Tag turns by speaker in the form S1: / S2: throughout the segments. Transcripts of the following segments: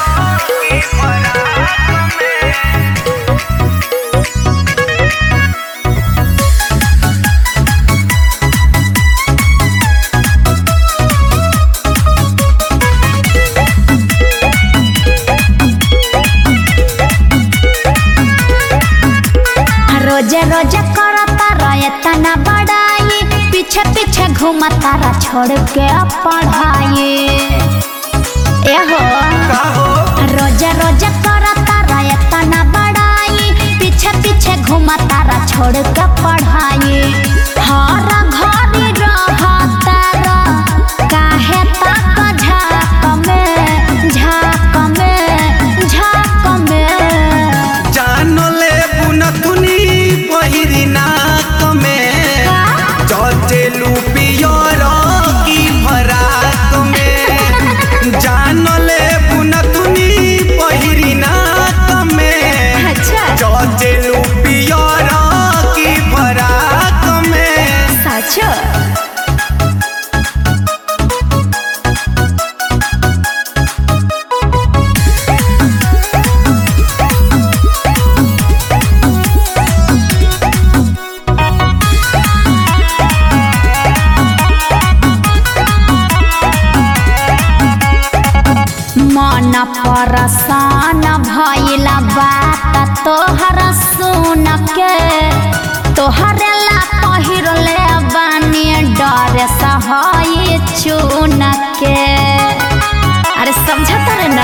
S1: रोजे रोजे करता रहे तना बड़ाई पीछे पीछे घूमता रहा छोड़ के पढ़ाई एहो रोजे रोजे करता रहे तना बड़ाई पीछे पीछे घूमता रहा छोड़ के पढ़ाई हर घड़ी रहता रह काहे तक झाक में झाक में झाक में
S2: जानले बुनथुनी पहिरी नाक में चचेलू पियर की फराक में जानले बुनथुनी पहिरी नाक में
S1: अच्छा
S2: चचेलू पियर की फराक में
S1: साचो मन परसान भइला बात तोहर सुन के तोहरे ला पहिरले बानी डर सहई चुन के अरे समझत रे ना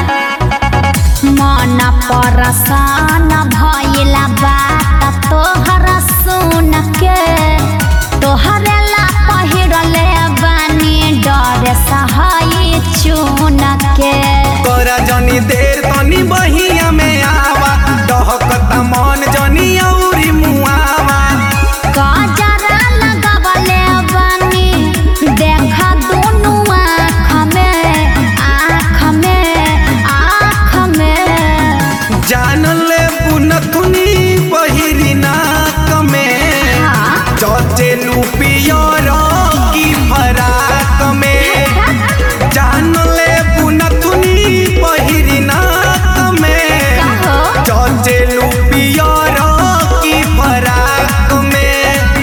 S1: मन परसान भइला बात तोहर सुन के तोहरे ला पहिरले बानी डर सहई चुन के
S2: तोरा जनी देर तनी बहिया में आवा डहकता मन जनी औरी मुआवा
S1: गजरा लगावले बानी देखा दुनु आँख में आँख में आँख में
S2: जान ले बुनथुनी पहिरी नाक में
S1: हाँ
S2: चचेलू पियर की फराक में जान ले बुनथुनी पहिरी नाक में
S1: कहो
S2: चचेलू पियर की फराक में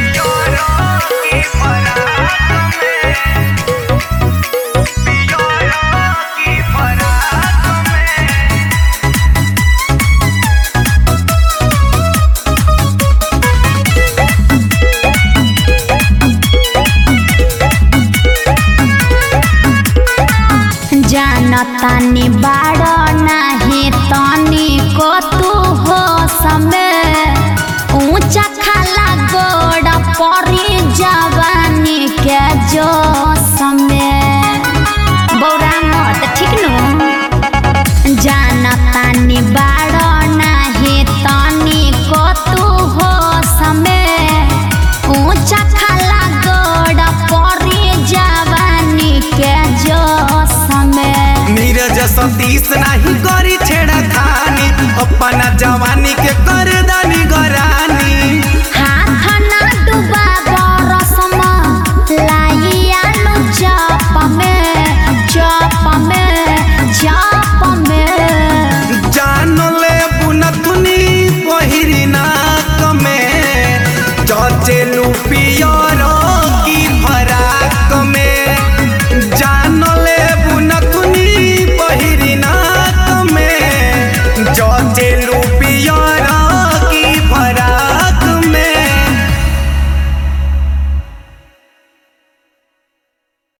S1: जानतानी बाड़ नाही तनी को तू हो समय ऊंचा खाला गोड़ परी जवानी के जो समय बौरा मत ठीक नु जानतानी बाड़ नाही तनी को तू हो समय ऊंचा खाला गोड़ परी जवानी के जो समय
S2: नीरज सतीश नाही करी छेड़ा खानी अपना जवानी के कर दानी गरानी